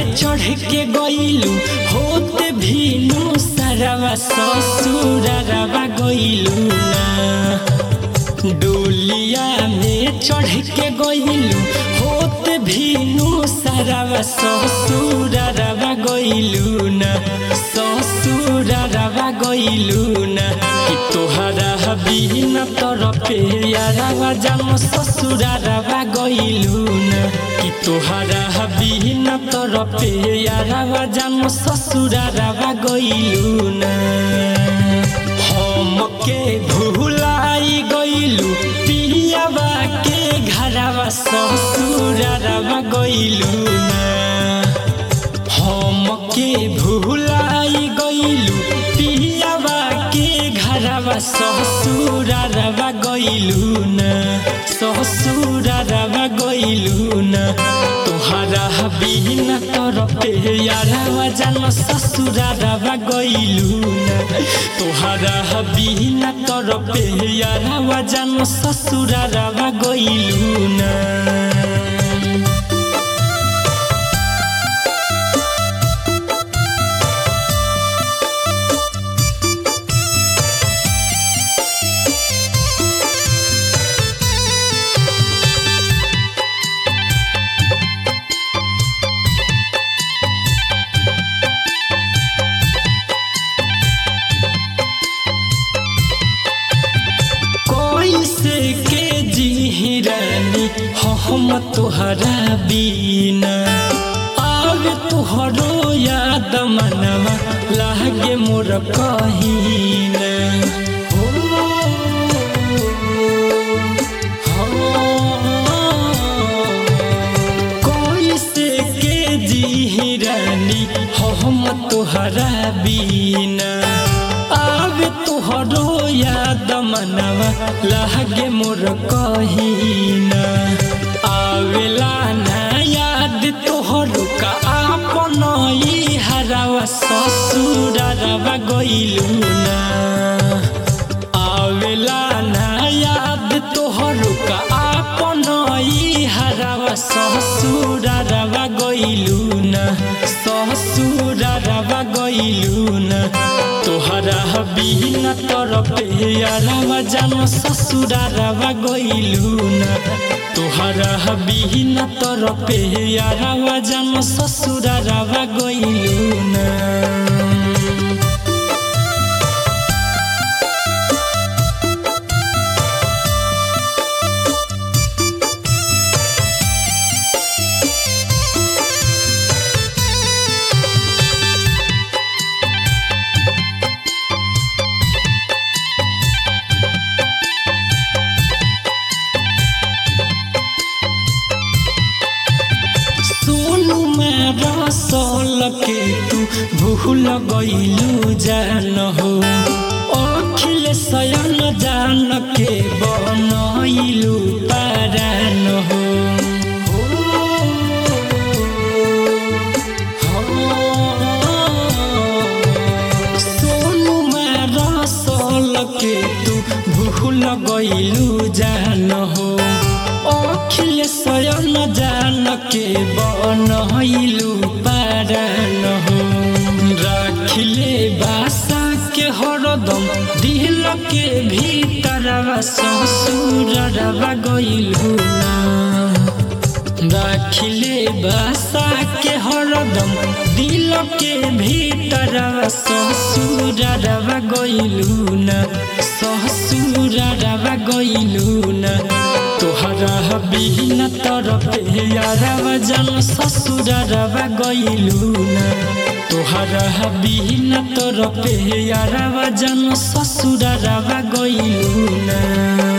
में चढ़ के गइलू होते भीनु सरवा ससुरवा गइलू ना डोलिया में चढ़ के गइलू होत भीनु सरवा ससुरवा गइलू ना ससुरवा गइलू ना कि तोहरा बिन तरफे यारवा जाम ससुरवा गइलू ना कि तोहरा बिन तरफे यारवा जाम ससुरवा गइलू ना हमके भुलाई गइलू पियावा के घरवा ससुरवा गइलू ना हमके भुलाई गइलू पियावा के घरवा ससुरवा गइलू ना ससुरवा गइलू ना तोहरा बिन तरफे यारवा जान ससुरवा गइलू ना तोहरा बिन तरफे यारवा जान ससुरवा गइलू ना कैसे के जिहरानी हम तोहरा बीना आवे तोहरो याद मनवा लागे मोर कहीना हो कैसे के जिहरानी हम तोहरा बीना आवे तोहरो याद मनवा लागे मोर कहीना आवेला ना याद तोहरो का आपन ई हरावा ससुरवा गइलू ना आवेला ना याद तोहरो का आपन ई हरावा ससुरवा गइलू ना ससुरवा गइलू ना तोहरा बिन तरफे यारवा जान ससुरवा गइलू ना तोहरा बिन तरफे यारवा जान ससुरवा गइलू ना सोनू मेरा सोल के तू भूल गइलू जान हो अखिल सयन जान के बनइलू पारान हो सोनू मेरा सोल के तू भूल गइलू जान हो अखिल सयन जान के बनइलू पारान हो राखिले बासा के हरदम दिल के भीतरवा ससुरवा गइलू ना राखिले बासा के हरदम दिल के भीतरवा ससुरवा गइलू ना ससुरवा गइलू ना तोहरा बिन तरफे यारवा जन ससुरवा गइलू ना तोहरा बिन तरफे यारवा जन ससुरवा गइलू ना